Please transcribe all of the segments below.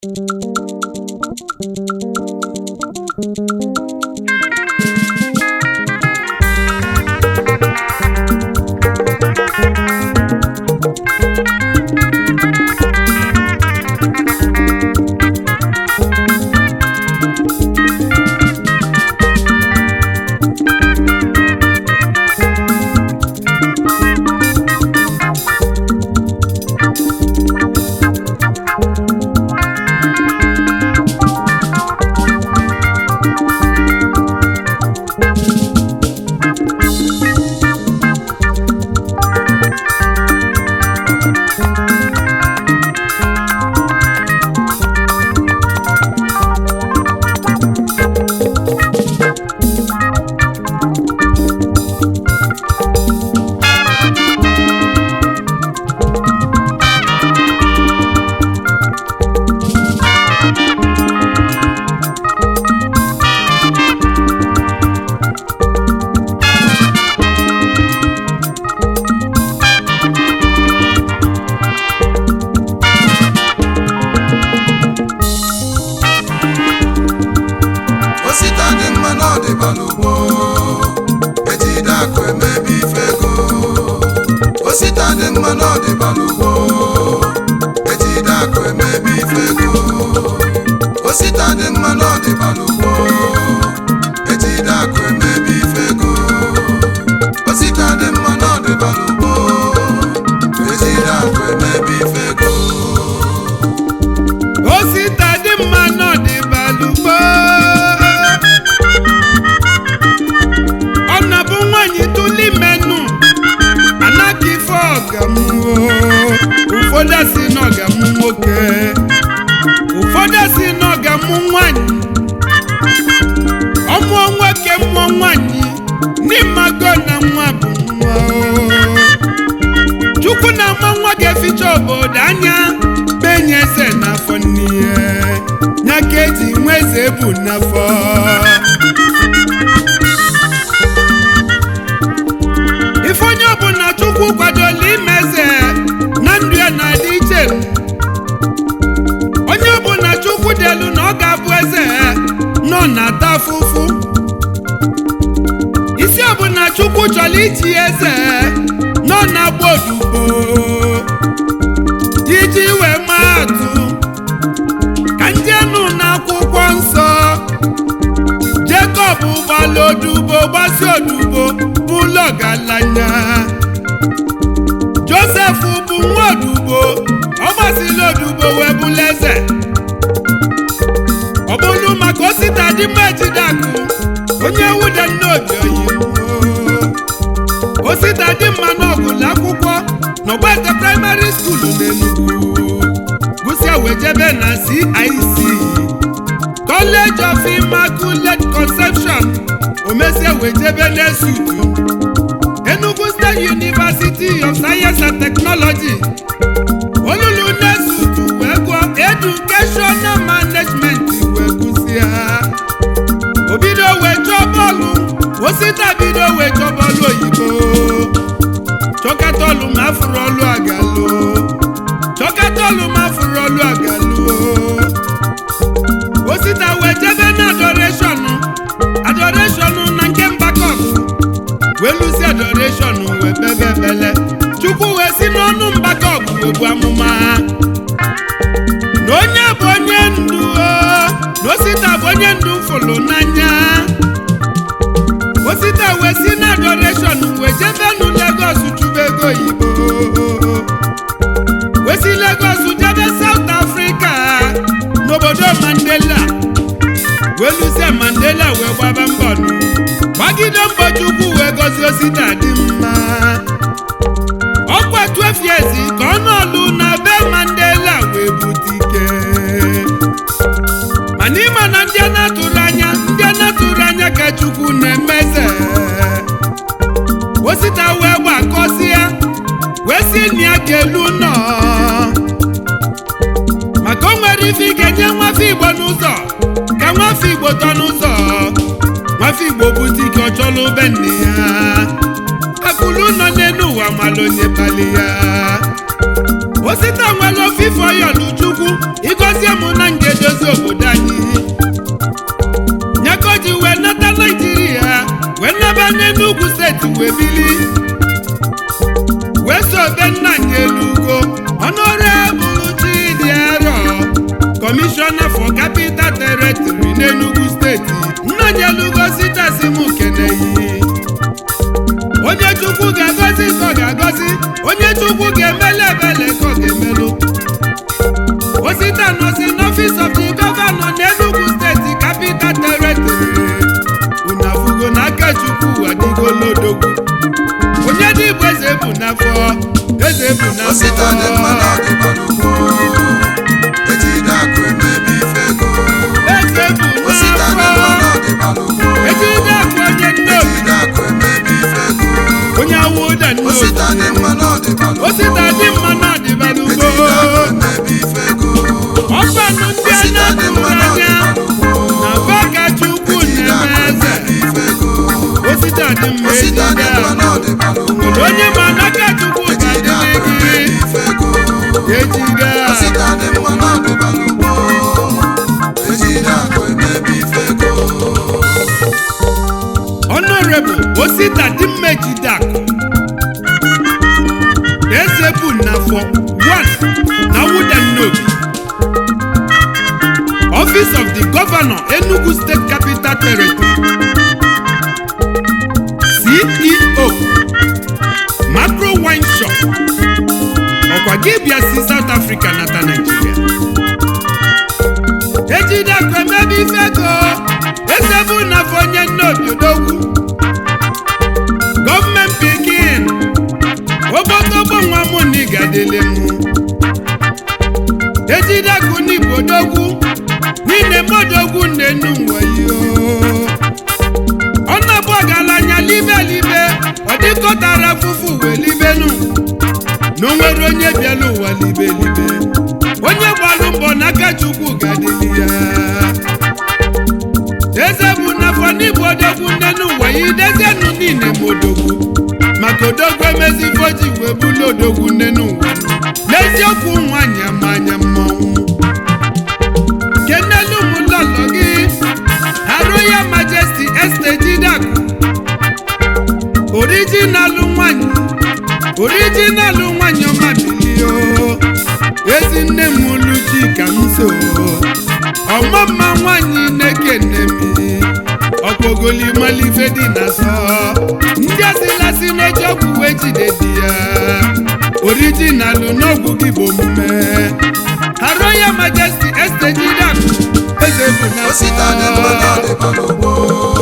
osita dị mma na ọdịbala ugbo ejide akụ emebi ife ego osita dị mma na ọdịbala ugbo ejide akụ emebi ife ego osita dị mma na ọdịbala ugbo ejide akụ emebi ife ego osita dị mma na ọdịbala ugbo ejide akụ emebi ife ego osita dị mma n'ọdịbalugbo ọ na-bụ nwanyị tụli menụ anaghị ife ọgamụo ụfọdụ si n'ọgamụ nwoke ụfọdụ si n'ọgamụ nwanyị ọmụọ nwoke mụọ nwanyị n'ịmago na nwa bụ nwa o. chukwu na ama nwa ga-eficha obodo anya benye eze n'afọ n'ihe ya ka eji nwa eze bụ n'afọ ife onye ọbụla chukwu kwadola ime eze na ndụ ya na-adị iche onye ọbụla chukwu dị elu na ọ ga-abụ eze nọ na-ata afụfụ isi ọbụla chukwu chọrọ iji eze nọ na-agba odibo iji wee maa atụ ka ndị enu n'akwụkwọ nsọ Jekọb gbala odubo gbasi odubo bụlụ ọgaranya Josef bụ nwa odubo ọ gbasila odubo wee bụlụ eze ọ bụrụ maka osita dị mma ejide akụ onye wude nnobi oyibo osita dị mma n'ọgụlụ akwụkwọ n'ọgbete praịmarị skuulu n'Enugu gụsịa wee jebe na CIC College of Immaculate Conception omesia wee jebe n'Esutu Enugu State University of Science and Technology olulu n'Esutu wee gụọ Educational Management wee gụsịa o bido wee chọọ bọọlụ osita bido wee chọọ bọọlụ oyibo chọkatọlụ ma afụrụ ọlụ agalụ chọkatọlụ ma afụrụ ọlụ agalụ osita wee jebe na adoreshọn adoreshọn na nke mbakọp wee lụsi adoreshọn wee bebe ebele chukwu wee si n'ọnụ mbakọp wee bụ amụma na onye bụ onye ndu o, na osita bụ onye ndu fụlụ n'anya osita wee si na adoreshọn wee jebe nu Lagos chụba ego oyibo wee si Lagos jebe South Africa n'obodo Mandela wee lụzie Mandela wee gbaba mbọ nụ gbagide mbọ Chukwu wee gozie osita dị mma ọkwa 12 years ka ọ nọlụ na be Mandela wee bute ike mana ịma na ndị a na-atụrụ anya ndị a na-atụrụ anya ka Chukwu na-emeze osita wee gbakọsịa wee si na ya ga-elu nọ maka o nwere ife ị ga-enye nwafọ Igbo n'ụzọ ka nwafọ Igbo tọ n'ụzọ nwafọ Igbo bute ike ọ chọlụ be nne ya akụlụ nọ n'elu ụwa mala onye kpali ya osita nwere ofe ofife ọyọlụ chukwu ịgọzie m na m ga-edozi obodo anyị nyakoji wee nata naijiria wee naba n'enugwu steeti wee bili wee sobe nna anyị elugo ọnụrebụlụ chidiero kọmishọna for capital territory n'enugwu steeti nna anyị elugo sitasi m keneyi onye chukwu ga-agọzi ka ọ ga-agọzi onye chukwu ga-emelu ebele ka ọ ga-emelụ osita nọsi n'ọfịs of the gọvanọ n'enugwu steeti capital territory unu afụgo na aka chukwu adịgolodogwu onye dị igbo eze bụ n'afọ eze bụ osita dị mma na n'afọ ọdịbara ugbo ejide akụ emebi ife ego eze bụ osita dị mma na n'afọ ọdịbara ugbo ejide akụ onye nnobi ejide akụ emebi ife ego onye awụda osita nnobi dị mma na ọdịbara ugbo osita dị mma na ọdịbara ugbo ejide akụ emebi ife ego ọkpanụ ndị a osita dị na-atụrụ mma na anya ọdịbara ugbo na baka chukwu ejide akụ na-eme eze emebi ife ego osita dị mma osita dị ejide mma na ọdịbara ugbo nwere onye ma n'aka chukwu ejide akụ ga-adịrị gị emebi ife ego ejide osita dị mma na ọdịbara ugbo ejide akụ emebi ife ego honorable osita dimmejidak eze bụ n'afọ 1 na wudenobi office of the governor enugu state capital territory ceo macro wine shop ọkwa gị bịa si south africa nata nigeria ejidekwa emebe ife ego eze bụ n'afọ onye nnobi odogwu gọọmenti pikin ogbotogbo nwa mụ na ịgadele m ejidekwu n'igbo odogwu niile modogwu nnenu nwayo ọnabụ ọgaranya libe libe ọ dịkọtara fụfụ wee libenu na o nwere onye bịala ụwa libe libe onye gbalụ mbọ n'aka chukwu ga-adịli ya eze bụ n'afọ n'igbo odogwu nne n'ụwa ya idezienụ niile ma odogwu maka odogwu emezi foji wee bụlụ odogwu nne n'ụwa n'eziokwu nwanyị ama anya mmọnwụ kenelu m lọlọ gị arụ ya majesti este jidaku orijinalụ nwanyị orijinalụ nwanyị ọma bilio ezi nne m luchi ka m so ọmụmma nwanyị na-ekene m ọkpogoli malife dị na sọ ndị asịlasị n'oche ọgwụ wee jide di ya orijinalụ n'ọgwụ gị bụ omume arụ ya majesti este jidak eze bụ na osita dị mma na ọdịbara ugbo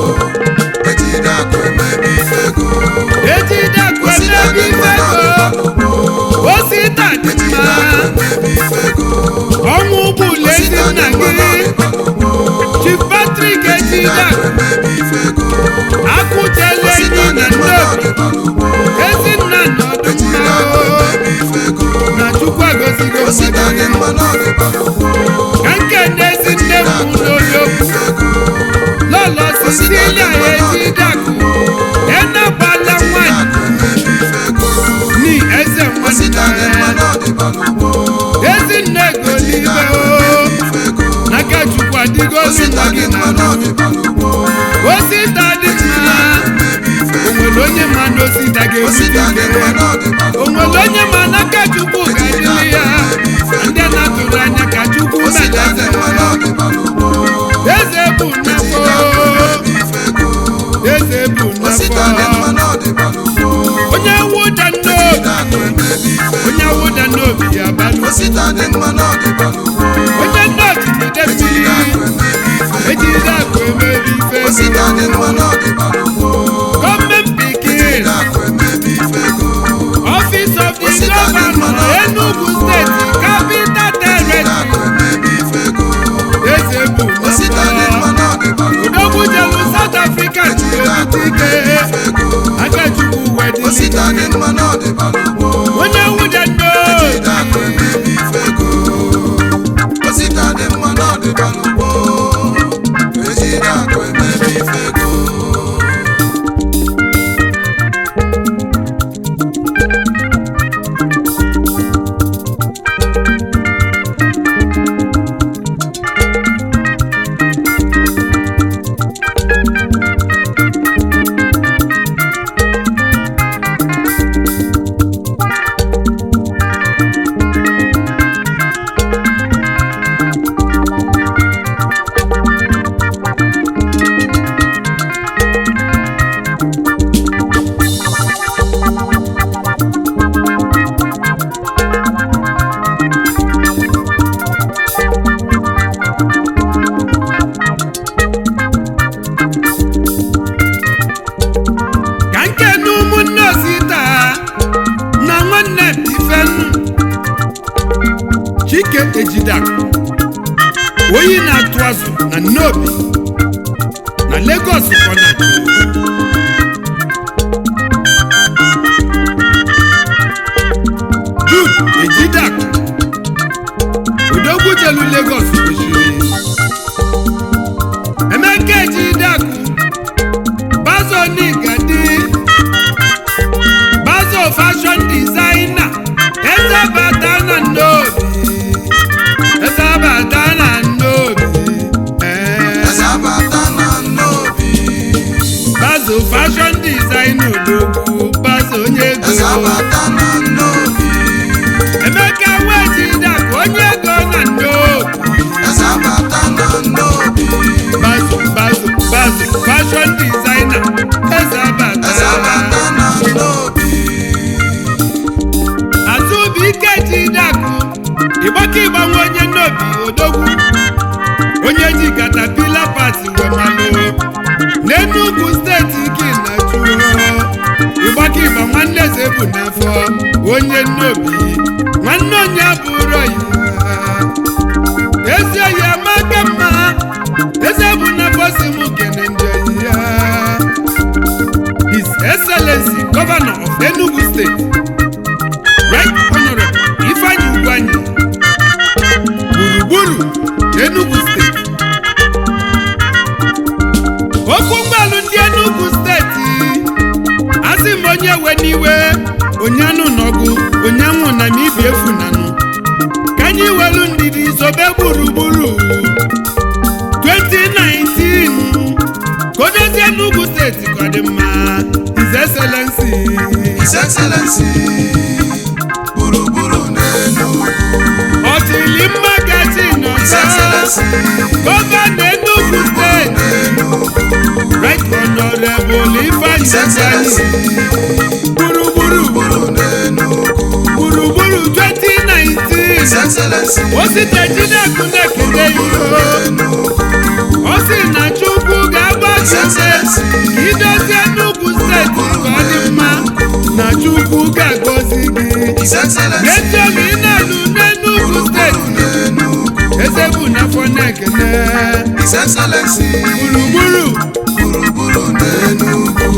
ejide akụ emebi ife ego ejidakụ osita dị emebi mma na ọdịbara ifego ugbo osita dị ejide mma akụ emebi ife ego ọnwụ ụgbọụlọ ezi osita dị nna mma na gị ọdịbara ugbo chief patrik ejide ejidak akụ emebi ife ego akụchela osita enyi dị na mma na ndobi ọdịbara ugbo ezinna nọdụ ejide mma akụ emebi ife ego na chukwu agọzigo osita dị mmadụ mma na ọdịbara ugbo ka nke ndị ezi nne m n'oyo ife ego lọlọ sisilia ejidakụ enagbala ejide nwanyị akụ emebi ife ego ni eze osita dị mma nwanne na ọdịbara ugbo ezinne golibe o n'aka chukwu adịgolu osita nwa dị gị mma na na ọdịbara ugbo osita dị mma emebi ife o nwere onye ma na osita osita dị ga-ebute mma na ọdịbara o nwere onye ma n'aka chukwu ga-adịrị ya ndị na-atụrụ anya ka chukwu osita dị meleze mma na ọdịbara ugbo eze bụ nnafọ emebi ife ego eze bụ osita dị nnafọ mma na ọdịbara ugbo onye wụda ejide akụ n'obi emebi ife onye wụda n'obi ya balụ osita dị mma na ọdịbara ugbo onye nnọchi jide ejide akụ mmiri emebi ife ejide akụ emebi ife osita dị mma na ọdịbara ugbo gọọmenti pikin ejide akụ emebi ife ego Office of the Osita dị mma Governor na- Enugu State Capital ejide akụ Territory emebi ife ego eze bụ osita dị mma nnafọ na ọdịbara ugbo odogwu jelu South Africa ji ejide akụ ebute emebi ike ife ego Akachukwu wedịrị osita dị mma na ọdịbara ugbo onye nwude ejide akụ n'obi emebi ife ego osita dị mma na ọdịbara ugbo ejide akụ emebi ife ego oyi na-atụ azụ na nnobi na Lagos kọnat Jude Ejidak Odogwu jelu Lagos kwesịrị Emeka Ejidak Bazo Nigadi Bazo fashion designer Eze bata na nnobi Eze bata na nnobi Eh. Ezabata na nnobi Bazo fashion design odogwu Bazo onye ego Ezabata na nnobi Emeka Nwejidak onye ego na nnobi Ezabata na nnobi Bazo Bazo Bazo fashion designer Ezabata Ezabata na nnobi Azụbụike Jidaku ịgbaka ịgbanwe onye nnobi odogwu onye ji katapila pati wemalụ n'Enugu steeti gị na juo ịgbaka ịgba nwanne eze bụ n'afọ onye nnobi nwanne onye bụrụ ya ezi oyi amaka mma eze bụ n'afọ si m kene ndị oyi ya His Excellency Governor of Enugu State Right Honorable Ifeanyi Ugwuanyi gburugburu Enugu steeti okwu mgbalụ ndị Enugu steeti asị m onye we n'iwe onye anụ n'ọgụ onye anwụ na n'ibi efunanụ ka anyị welu ndidi zobe gburugburu 2019 ka o dozie Enugu steeti ka ọ dị mma His Excellency His Excellency gburugburu n'Enugu ọtịli mma gaji His nọcha Excellency gọvanọ Enugu steeti n'Enugu right honorable Ifeanyi His Excellency gburugburu gburugburu n'Enugu gburugburu His 2019 Excellency osite Jideku na-ekele gburugburu iho n'Enugu ọ sị na Chukwu ga-agbazi His ume Excellency ka idozie Enugu steeti ka ọ dị mma na Chukwu ga-agọzi gị His Excellency n'echiọma ị na-alụ n'Enugu steeti n'Enugu eze bụ n'afọ na-ekele His Excellency gburugburu gburugburu n'Enugu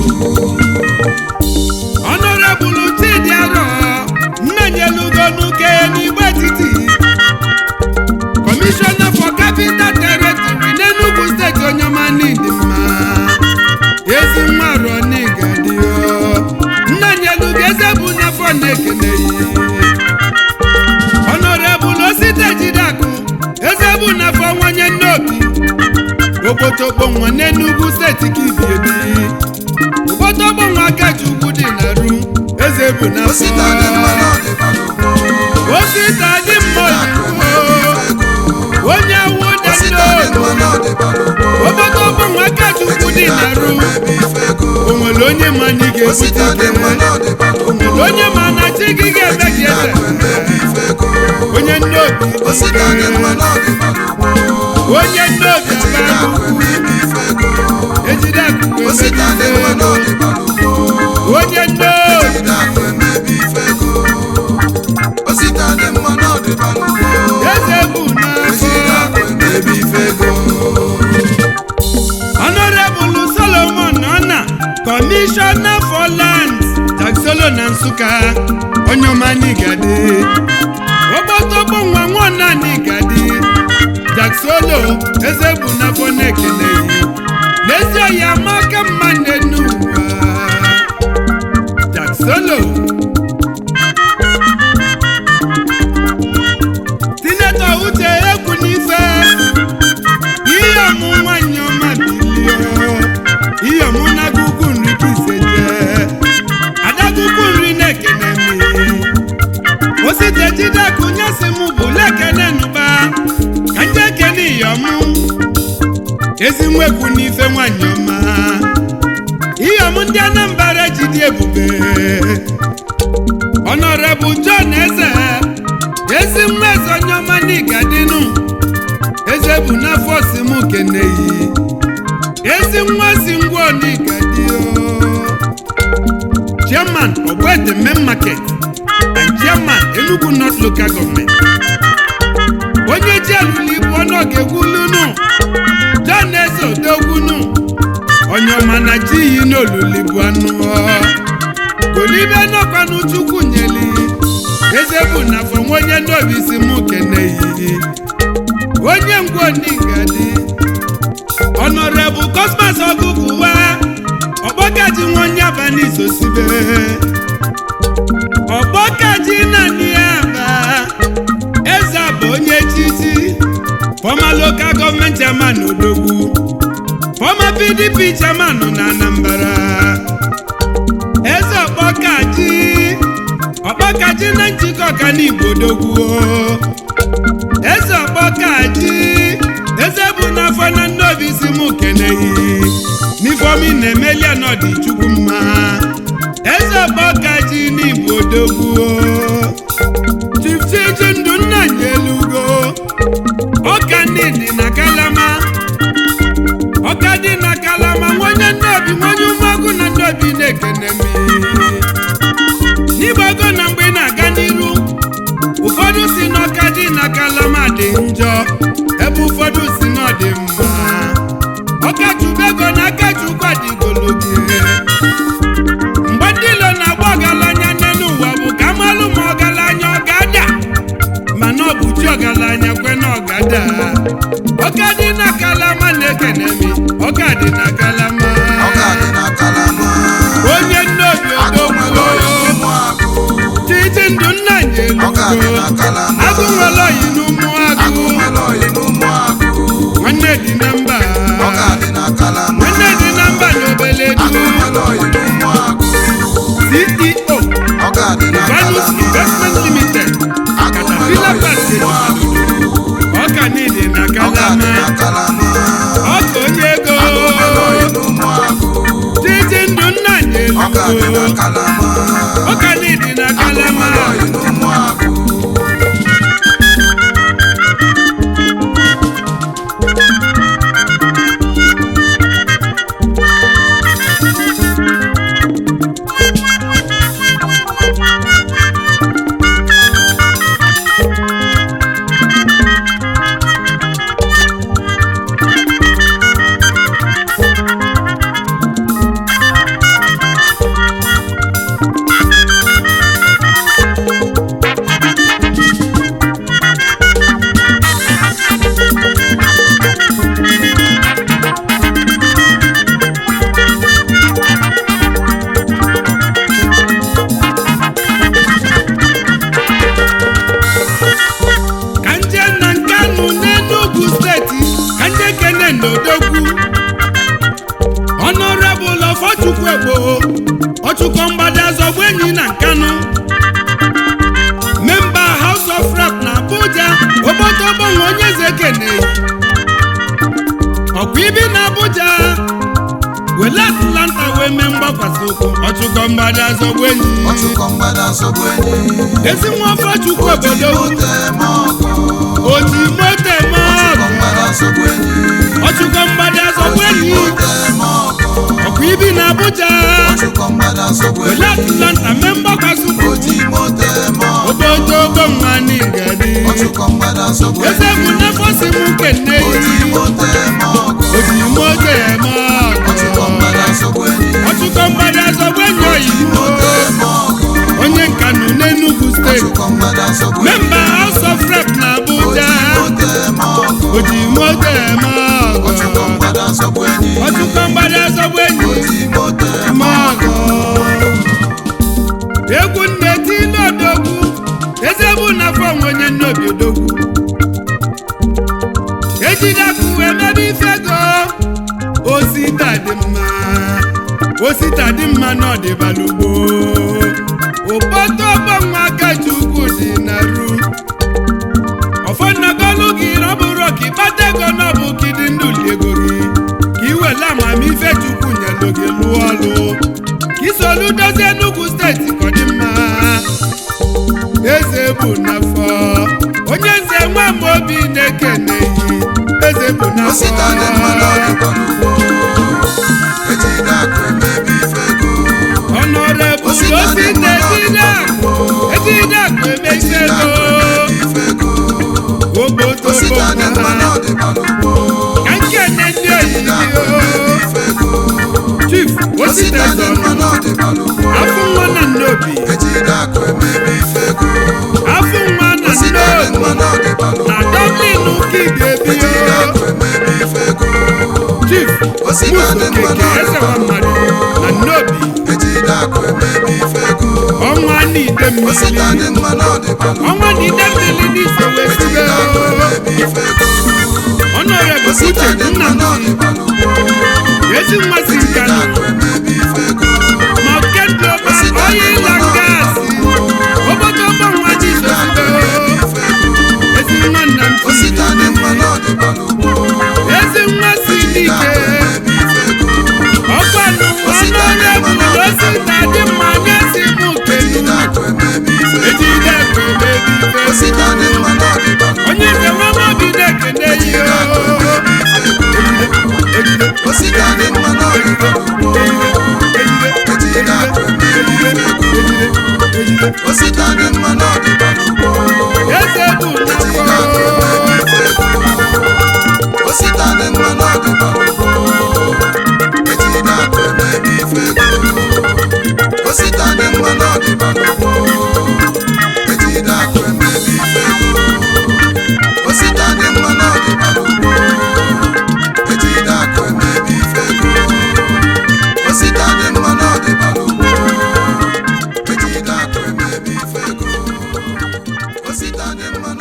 Honorable Chidi Aro nnanyelugo n'uke n'igbe etiti Commissioner for Capital Territory n'Enugu steeti onyema n'ịdị mma ezi nwa arọ n'igadi nnanyelugo eze bụ n'afọ na-ekele Honorable Osite Jidaku eze bụ n'afọ nwanye nnobi okpotokpo nwa n'Enugu steeti ka ibi ebi ụbọtọgbọ nwa akachukwu dị na ru eze bụ na osita dị mma n'ọdịbalụ osita dị mma oyibo onye awụ osita dị dendo mma n'ọdịbalụ ụbọtọgbọ nwa akachukwu dị na ru ebe ife ego o nwere onye ma na ị osita dị ga-ebute mma n'ọdịbalụ o nwere onye ma na chi gị ga-eme gị eze ebe ife ego onye nnobi osita dị mma n'ọdịbalụ onye nnobi abalụ ebe ife ego ejide akụkụ osita dị mma n'ọdịbalụ onye nnobi ejide akụ ebe ife ego osita dị mma n'ọdịbalụ eze bụ ejide n'afọ akụ ebe ife ego Honorable Solomon Nona, Commissioner for Lands, Taxolo na Nsụka, onye ọma n'Igadi. Ogbotogbo nwa nwana n'Igadi. Taxolo, eze bụ n'afọ na-ekele yi. N'ezie ya amaka mma n'enu ụwa. Taxolo. Sinetọ Uche egwu n'ife. ihe ọmụ nwanyị ọma bilio ihe ọmụ na-agụgụ nri ka ise jee adagụgụ nri na-ekene mi osite jideku nyesi m bụ lekene nụba ka nje kene ihe ọmụ ezi nwekwu n'ife nwanyị ọma ihe ọmụ ndị Anambra jidi ebube Honorable John Eze ezi nwa eze onye ọma n'Igadinu eze bụ n'afọ si m keneyi ezi nwa si ngwa onigadi chairman ogbete main market and chairman enugu north local government onye ji alụli bụ ọnụ ọ ga-egwu oluli bụ anụ kolibe nọkwanụ chukwu nyeli eze bụ na afọ nwa onye n'obi si mụ keneyi onye ngwonigadi ọnọrebụ kosmas ọgụgụwa ọgbọkaji nwa onye abalị izosibe ọgbọkaji naanị ya ba eze bụ onye chichi fọma lokal gọọmenti chairman odogwu fọma pdp chairman na anambra eze ọkpọkaji ọkpọkaji na njikọ ọkanigbo odogwu eze ọkpọkaji eze bụ n'afọ na ndị obi si mụ keneghị n'ifeomi na-emeli ọnọdụ chukwu mma eze ọkpọkaji n'igbo odogwu chifchiji ndụ nna anyị elugo ọka ndị dị na kalama ọka dị na kalama nwonye ndị obi nwonye ụmụọgụ na ndị obi na-ekene m n'igbago na mgbe ị na-aga n'iru ụfọdụ si n'ọka dị na kalama dị njọ ebe ụfọdụ si na ọ dị mma ọkachubego na akachukwu adịgologi mgbe ndị ilo na-agba ọgaranya n'elu ụwa bụ ka amalụ ma ọgaranya ọ ga-ada mana ọ bụ chi ọgaranya kwe na ọ ga-ada ọka dị na kalama na-ekene mi ọka dị na kalama ọka dị na kalama onye nnobi agụ nwere oyi odogwu n'ụmụ agụ titi ndụ nna ọka dị nyelugo na kalama agụ nwere oyi n'ụmụ agụ agụ nwere oyi n'ụmụ agụ nwanne dị na mba ọka dị na kalama nwanne dị na mba na obele agụ du nwere oyi n'ụmụ agụ ceo ọka dị na vanus kalama investment limited agụ nwere caterpillar oyi party n'ụmụ agụ ọka niile na ọka dị kalama na kalama ọka onye ego agụ nwere oyi n'ụmụ agụ titi ndụ nna ọka dị na nyelugo kalama ọka niile na agụ kalama nwere oyi n'ụmụ agụ ka nje na nkanụ n'enugwu steeti ka nje kene n'odogwu ọnọrebụl ọfọchukwu egbo ọchụkọ mgbada zọgbu enyi na nkanụ memba house of rep na abuja obodogbonwe onye eze kene ọkwa ibi na abuja wele atlanta wee mee mgbakwasị ụkwụ ọchụkọ mgbada zọgbu enyi ọchụkọ mgbada nsogbu enyi ezi nwa ọfọchukwu obodo mote ma ọgụ oji moto eme ọchụkọ ọgụ mgbada nsogbu enyi ọchụkọ mgbada zọgbu enyi mote ma ọgụ ọkwa ibi na abuja ọchụkọ mgbada nsogbu wele enyi atlanta mee mgbakwasị ụkwụ oji mote ma ọgụ obodo ogbo n'igadi ọchụkọ mgbada nsogbu eze enyi bụ n'afọ si m kene oji yi mote ma ọgụ oji moto eme ọchụkọ ọgụ mgbada nsogbu enyi ọchụkọ mgbada zọgbu enyi oyibo mote ma ọgụ onye nkanụ n'enugu steeti ọchụkọ mgbada nsogbu enyi memba house of rep na abuja oji mote ma ọgụ oji moto eme ọchụkọ ọgụ mgbada nsogbu enyi ọchụkọ mgbada zọgbu enyi oji mote mọgọ egwu nneti n'odogwu eze bụ n'afọ nwe onye nnobi odogwu ejidekụ wee mebe ife ego osita dị mma osita dị mma n'ọdịbalugbo ụbọtọ ọgbọnwa akachukwu dị na ru ọfọnnagolu gị ọ bụrụ ka ịkpata ego n'ọbụ kidi ndụli ego gị ka iwele amamife chukwu nyelu gị lụọ ọlụ ka isolu dozie Enugu steeti ka ọ dị mma eze bụ n'afọ onye nze nwa m obi na-ekene yi eze bụ osita dị mma n'afọ n'ọdịkwa n'ugbo ejide akụ emebi ife ego ọnọrebụ Osita dị osite mma ejide akụ ejide akụ emechi ejide ego akụ emebi ife ego obodo osita dị mma gbogbo n'ọdịkwa n'ugbo ka nkene ndị ejide akụ emebi oyibo ife ego chief osite osita Osita dị mma Muzokeke n'ọdịda eze nwa mmadụ na nnobi ejide akụ emebi ife ego ọnwa n'ide osita mmiri dị mma n'ọdịbalụ ọnwa n'ide mmiri n'ife wee sibe ejide akụ emebi ife ego ọnọrebụ osita uche dị mma nna m n'ọdịbalụ ezi mmasị ejide nkanụ akụ emebi ife ego ma oke global oil and gas obodo ọgbọ nwa ji ejide akụ sosibe emebi ife ego ezi nwa nna m osita dị mma n'ọdịbalụ ezi nwa si ejide n'ike akụ emebi ife ego ọkwanụ ọnọrebụ osita dị mma na-esi m kenu ejide akụ emebi ife ego ejide ekwe mebi ife osita dị mma n'ọdịbalụ onye nze nwa mobi na-ekene yi ejide akụ emebi ife ego osita dị mma n'ọdịbalụ ejide akụ emebi ife ego osita dị mma n'ọdịbalụ eze bụ ejide akụ nnukwu emebi ife ego osita dị mma n'ọdịbalụ ejide akụ emebi ife ego osita dị mma n'ọdịbalụ ejide akụ emebi ife ego osita dị mma n'ọdịbalụ ejide akụ emebi ife ego osita dị mma n'ọdịbalụ ejide akụ emebi ife ego osita dị mma